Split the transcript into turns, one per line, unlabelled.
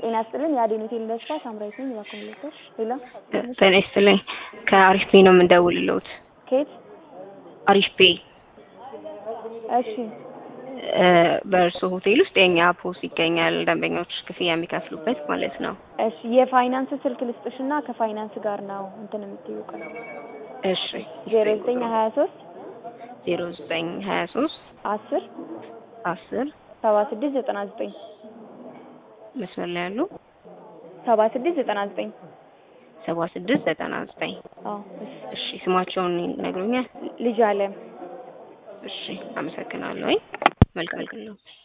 ጤና ይስጥልን። የአዴን ሆቴል ደስታ ሳምራዊት ነኝ። እባክዎ ምልክቶች ሌላ
ጤና ይስጥልኝ። ከአሪፍ ፔ ነው የምንደውልልዎት።
ከየት?
አሪፍ ፔ
እሺ
በእርስዎ ሆቴል ውስጥ የእኛ ፖስ ይገኛል። ደንበኞች ክፍያ የሚከፍሉበት ማለት ነው።
እሺ የፋይናንስ ስልክ ልስጥሽና ከፋይናንስ ጋር ነው እንትን የምትይው ቀን
እሺ
ዜሮ ዘጠኝ ሀያ ሶስት
ዜሮ ዘጠኝ ሀያ ሶስት
አስር
አስር
ሰባ ስድስት ዘጠና ዘጠኝ
መስመር ላይ ያሉ
ሰባ ስድስት ዘጠና ዘጠኝ
ሰባ ስድስት ዘጠና ዘጠኝ
አዎ እሺ
እሺ ስማቸውን ይነግሩኛል?
ልጅ አለም
እሺ አመሰግናለሁ። መልካም ቀን ነው።